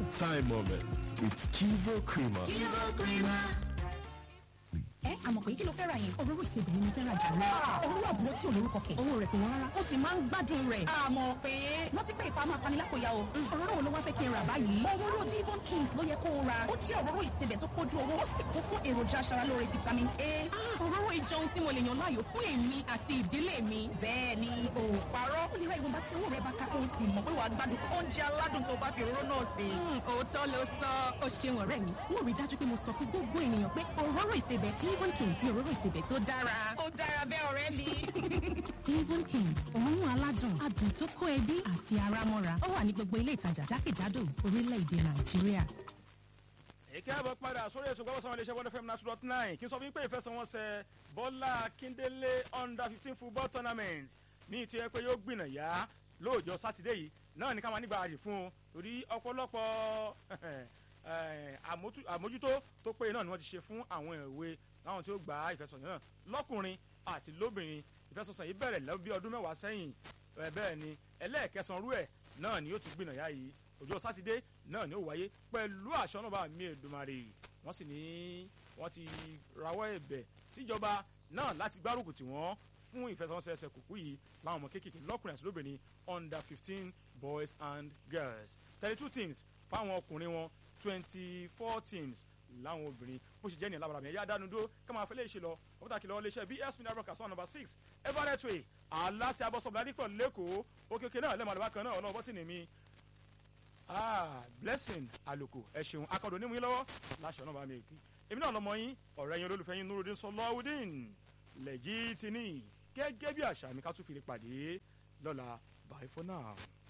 Good time moments with Kivo Creamer. ẹ àmọ̀ pé kí ló fẹ́ ra yẹn. òróró ìsebẹ̀ ni mo fẹ́ ra jù lọ. òróró àbúrò tí ò lórúkọ kẹ̀. owó rẹ̀ kò wọ́n rárá ó sì máa ń gbádùn rẹ̀. àmọ̀ pé wọ́n ti pé ìfà máa fani lápòyà o. òróró wo ló wá fẹ́ kí n rà báyìí. òróró Devon Kings ló yẹ kó o ra. ó jẹ́ òróró ìsebẹ̀ tó kójú owó ó sì kún fún èròjà aṣaralóore vitamin A. Ah, òróró ìjọ ohun tí mo lè yàn láàyò fún èmi àti ìdílé mi. bẹ́ẹ̀ ni o ò parọ́. ó lè ra ìwọ̀nba tí owó rẹ̀ bá ká kó o sì mọ̀ pé wàá gbádùn oúnjẹ aládùn tó bá fi òróró náà sè. Hmm, òótọ́ ló sọ ó ṣeun ọ̀rẹ́ mi. mo rí i dájú pé mo sọ fún gbogbo ènìyàn pé òróró ìsebẹ̀ Devon Kings ni òróró ìsebẹ̀ tó dára. ó dára bẹ́ẹ̀ ọ̀rẹ́ mi. Devon Kings òórùn aládùn adùn tó kó ẹbí àti ara mọ́ra ó wà ní gbogbo ilé ìtajà jákèjádò orílẹ̀-èdè Nàìjíríà. èké àbọ̀ padà sórí èso gbọ́dọ̀ sanwó iléeṣẹ́ one fm nine two dot nine kí n sọ fún yín pé ìfẹsẹ̀wọnsẹ̀ bọ́lá kíndélé under fifteen football tournament ní ìtú ẹ pé yóò gbìnà yá lóòjọ́ sátidé yìí náà ní ká máa nígbà àjì fún un torí ọ̀pọ̀lọpọ̀ eh, àmójú- àmójútó tó péye náà ni wọ́n ti ṣe fún àwọn ìwé láwọn tí ó gba ìfẹsẹ̀wọnsẹ̀ náà lọ́kùnrin àti lóbìnrin ìfẹsẹ̀wọnsẹ̀ yìí bẹ̀rẹ̀ lọ bí ọdún mẹ́wàá sẹ́yìn Eh, bẹ́ẹ̀ ni ẹlẹ́ẹ̀kẹsàn-án rú ẹ̀ náà ni yóò tún gbìnà yá yìí ọjọ́ sátidé náà ni ó wáyé pẹ̀lú àṣọ náà bá mi Èdùmàrè wọ́n sì ní wọ́n ti rawọ́ ẹ̀bẹ̀ síjọba náà láti gbárùkù tí wọ́n fún ìfẹsẹ̀wọnsẹ̀ ẹsẹ̀ kùkú yìí láwọn ọmọ kéékèèké lọ́kùnrin àti lóbìnrin under fifteen boys and girls thirty two teams fáwọn ọkùnrin wọn twenty four teams láwọn obìnrin bó ṣe jẹ́ ní alábàárà mi ẹ̀yà dánu dúró ká máa fẹ́ lè ṣe lọ wọ́n pàtàkì lọ́wọ́ iléeṣẹ́ bs mineral broadcast one number six everett way aláṣẹ abọ́sọ̀bù ládìpọ̀ lẹ́kọ̀ọ́ òkèké náà lẹ́mọ̀ àlùbá kan náà ọlọ́wọ́ bọ́tì ní mi ah blessing àlòkò ẹ ṣeun akọ̀dọ̀ onímú yín lọ́wọ́ láṣọ náà bá mi kí èmi náà lọmọ yín ọ̀rẹ́ yín olólùfẹ́ yín nurudin sọlọ́wọ́dín lẹ́jì tìní gẹ́gẹ́ bí àṣà mi ká tún fi lè pàdé lọ́la bye for now.